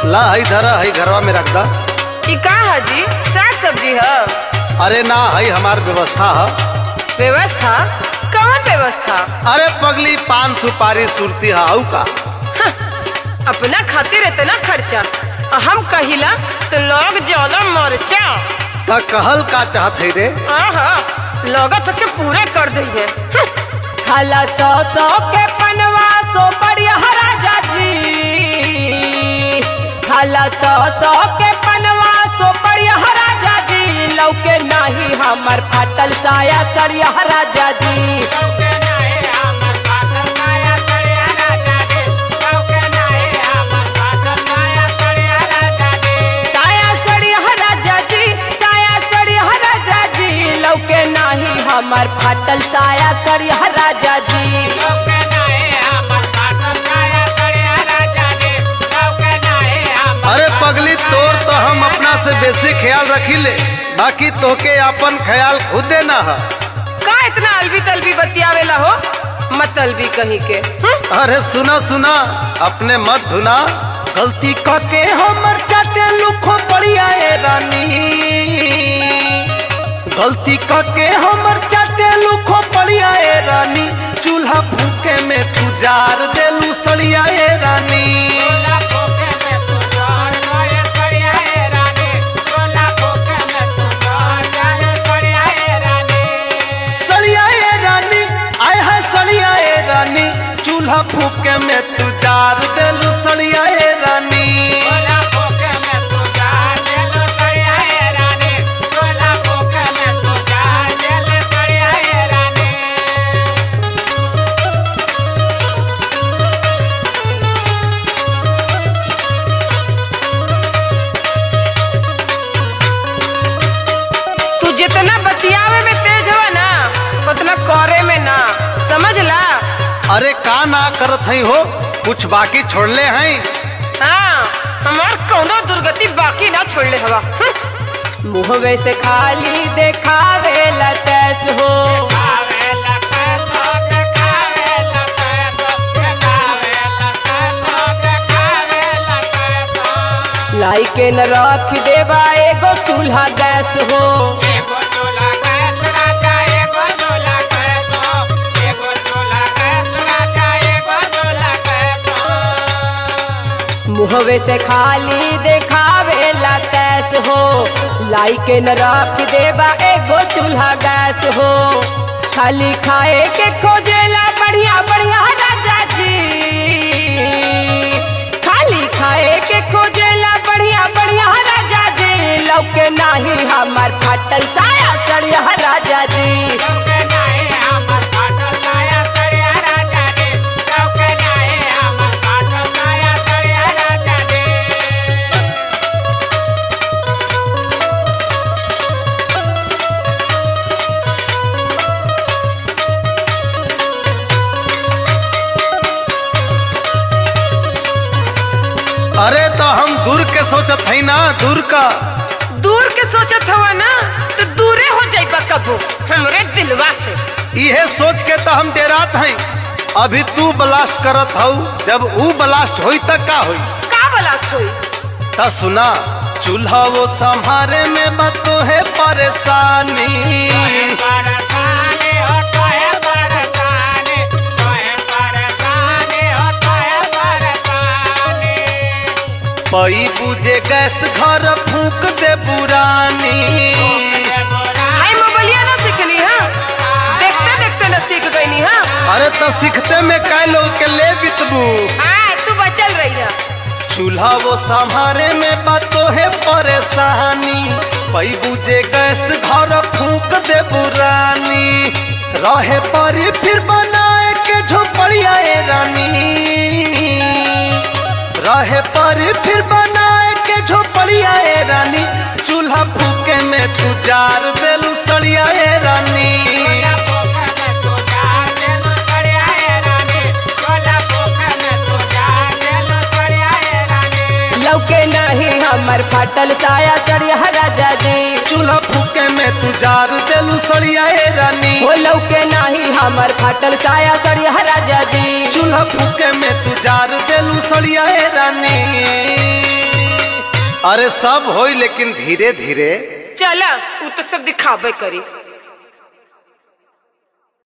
ला हई धरा हई घरवा में रख दा ई का है जी साग सब्जी है अरे ना हई हमार व्यवस्था है व्यवस्था कौन व्यवस्था अरे पगली पान सुपारी सुरती हाउ का अपना खातिर इतना खर्चा और हम कहिला तो लोग ज्यादा मरचा त कहल का चाहत है रे आहा लागत है कि पूरे कर दिए खाला सौ सौ के पनवा सो बढ़िया राजा जी खाला सौ सौ के पनवा सो बढ़िया राजा जी लौके नाही हमर फाटल साया सड़िया राजा जी साया सड़िया राजा जी साया सड़िया राजा जी लौके नाही हमर फाटल साया सड़िया राजा जी अरे पगली तोर तो हम अपना से बेसी ख्याल रखी ले बाकी तोके अपन ख्याल खुद देना है का इतना अलवी तलवी बतियावेला हो मतलबी कहीं के हम्म? अरे सुना सुना अपने मत धुना गलती करके हमर चाटे लुखो बढ़िया ए रानी गलती करके हमर चाटे लुखो बढ़िया ए रानी चूल्हा फूके में तू जार देलू सड़िया ए रानी सड़िया ए रानी आय है सड़िया ए रानी चूल्हा फूके में तू जार देलू सड़िया ए रानी तू जितना बतियावे में तेज हो ना उतना करे में ना समझ ला अरे का ना करत हई हो कुछ बाकी छोड़ले हैं हाँ हमार कौनो दुर्गति बाकी ना छोड़ले हवा हम्म। मुहवे से खाली देखावे लतैस हो लाई के न रख देवा एगो चूल्हा गैस हो मुहवे से खाली देखावे लतैस हो लाई के न रख देवा एगो चूल्हा गैस हो खाली खाए के खोजेला बढ़िया बढ़िया राजा जी खाली खाए के खोजेला बढ़िया बढ़िया राजा जी लौके नाही हमार फाटल साया सड़िया राजा जी अरे तो हम दूर के सोचत हई ना दूर का दूर के सोचत हवा ना तो दूरे हो जाइबा कबो हमरे दिलवा से इहे सोच के तो हम डेरात हई अभी तू ब्लास्ट करत हऊ जब ऊ ब्लास्ट होई त का होई का बलास्ट होई त सुना चूल्हा वो संभारे में बतो है परेशानी पई बुझे गैस घर फूक दे पुरानी हाय मोबाइलिया ना सीखनी है देखते देखते ना सीख गई हाँ अरे तो सीखते में कै लोग के ले बितबू हाँ तू बचल रही है चूल्हा वो संभारे में बातो है परेशानी पई बुझे गैस घर फूक दे पुरानी रहे परी फिर बनाए के झोपड़िया ए रानी रहे परी फिर बनाए के झोपड़िया ए रानी चूल्हा फूके में तू जार देलू सड़िया ए रानी लौके नहीं हमर फाटल साया चढ़िया राजा जी चूल्हा फूके में तू जार देलू सड़िया ए रानी हो लौके नहीं हमर फाटल साया चढ़िया राजा जी चूल्हा फूके में तू जार देलू सड़िया ए रानी अरे सब होई लेकिन धीरे धीरे चला उ तो सब दिखाबे करी